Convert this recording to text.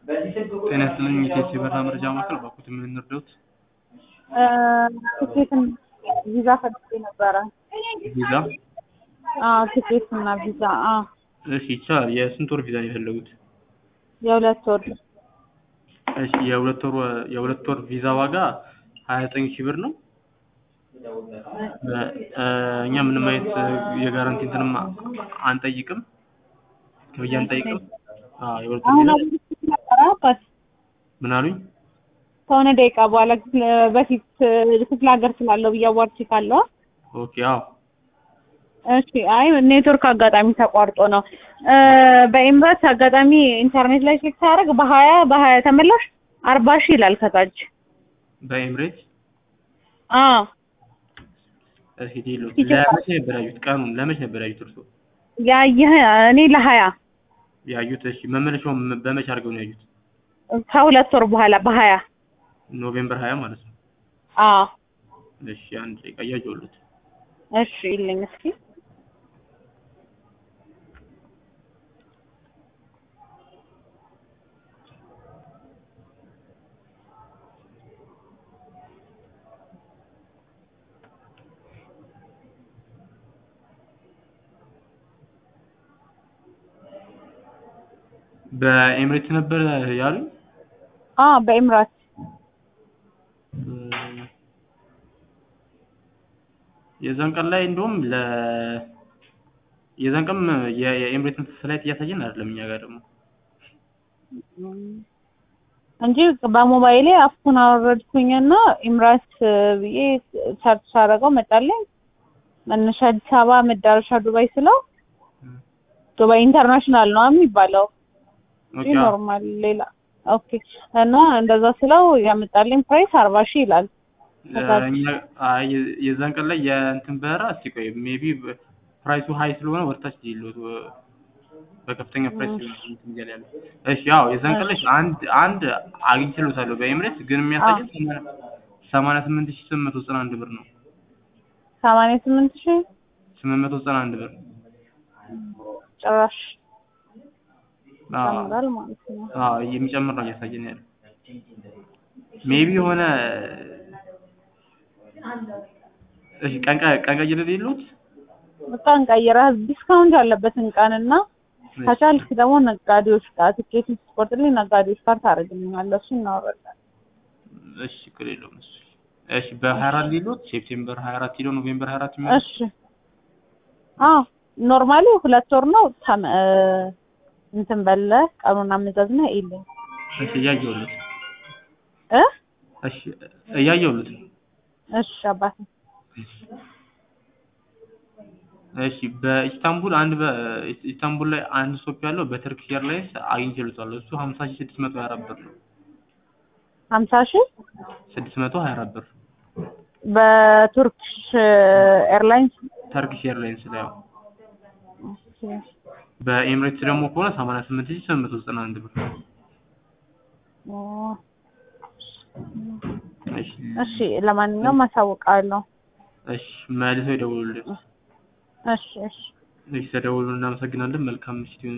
ጤና ይስጥልኝ የኢቴስ የበረራ መረጃ ማዕከል ባኩት ምን እንርዳዎት? ትኬትን ቪዛ ፈልጌ ነበረ። ቪዛ? አዎ ትኬት እና ቪዛ። አዎ እሺ ይቻላል። የስንት ወር ቪዛ ነው የፈለጉት? የሁለት ወር እሺ የሁለት ወር የሁለት ወር ቪዛ ዋጋ ሀያ ዘጠኝ ሺህ ብር ነው። እ እኛ ምንም አይነት የጋራንቲ እንትንም አንጠይቅም፣ ክፍያ አንጠይቅም። አዎ የሁለት ወር አሁን ቪዛ አብሬ ነበረ አባት ምን አሉኝ? ከሆነ ደቂቃ በኋላ ክፍለ- በፊት ክፍለ ሀገር ስላለው ብዬ አዋርቼ ካለው ኦኬ አዎ እሺ አይ ኔትወርክ አጋጣሚ ተቋርጦ ነው። እ በኤምባሲ አጋጣሚ ኢንተርኔት ላይ ቼክ ሳደርግ በሀያ በሀያ ተመላሽ አርባ ሺህ ይላል ከታች። በኤምሬት አዎ እሺ ዲሎ ይችላል። ለመቼ ነበር ያዩት? ቀኑን ለመቼ ነበር ያዩት እርሶ? ያየህ እኔ ለሀያ ያዩት እሺ መመለሻውን በመቼ አድርገው ነው ያዩት? ከሁለት ወር በኋላ በሀያ ኖቬምበር ሀያ ማለት ነው። አዎ እሺ አንድ ደቂቃ እያየሁለት እሺ ይልኝ እስኪ በኤምሬት ነበር ያሉኝ? አዎ በኤምራት የዛን ቀን ላይ እንደውም ለ የዛን ቀን የ- የኤምሬት ፍላይት እያሳየን አይደለም እኛ ጋር ደግሞ እንጂ በሞባይሌ አፑን አወረድኩኝና ኢምራት ብዬ ሰርች ሳደርገው መጣልኝ። መነሻ አዲስ አበባ መዳረሻ ዱባይ ስለው ዱባይ ኢንተርናሽናል ነው የሚባለው ኦኬ እንጂ አዎ። ኖርማል ሌላ ኦኬ። እና እንደዛ ስለው ያመጣልኝ ፕራይስ አርባ ሺህ ይላል። እኛ አይ የ- የዛን ቀን ላይ የእንትን በረራ እስቲ ቆይ ሜቢ ፕራይሱ ሀይ ስለሆነ ወደታች ሊሉት በከፍተኛ ፕራይስ ሊሆን እንትን እያለ ያለው። እሺ ያው የዛን ቀን ላይ አንድ አንድ አግኝቼልዎታለሁ በኤምሬት ግን የሚያሳየን ሰማንያ ስምንት ሺህ ስምንት መቶ ዘጠና አንድ ብር ነው። ሰማንያ ስምንት ሺህ ስምንት መቶ ዘጠና አንድ ብር ጭራሽ አዎ ጨምሯል ማለት ነው። አዎ የሚጨምር ነው እያሳየን ያለው። ሜቢ የሆነ እሺ ቀን ቀ- ቀን ቀይረን የለዎት? ቀን ቀይረህ ዲስካውንት ያለበትን ቀንና ከቻልክ ደግሞ ነጋዴዎች ጋር ትኬት ስትቆርጥልኝ ነጋዴዎች ጋር ታደርግልኛለህ። እሱ እናወራለን። እሺ ችግር የለውም እሱ። እሺ በሀያ አራት ሌሎት ሴፕቴምበር ሀያ አራት ሄደው ኖቬምበር ሀያ አራት የሚሆነው እሺ አዎ ኖርማሊ ሁለት ወር ነው። ተመ እንትን በለ ቀኑን አመዛዝና ይልኝ እሺ እያየሁለት እ እሺ እያየሁለት ነው። እሺ አባቴ እሺ በኢስታንቡል አንድ በኢስታንቡል ላይ አንድ ስቶፕ ያለው በተርኪሽ ኤርላይንስ አግኝቼልዎታለሁ። እሱ ሀምሳ ሺህ ስድስት መቶ ሀያ አራት ብር ነው። ሀምሳ ሺህ ስድስት መቶ ሀያ አራት ብር በቱርክሽ ኤርላይንስ ተርኪሽ ኤርላይንስ ላይ ያው በኤምሬትስ ደግሞ ከሆነ ሰማንያ ስምንት ሺህ ስምንት መቶ ዘጠና አንድ ብር እሺ እሺ ለማንኛውም አሳውቃለሁ። እሺ መልሰው ይደውሉልን። እሺ እሺ እሺ ተደውሉ። እናመሰግናለን። መልካም ምሽት ይሁን።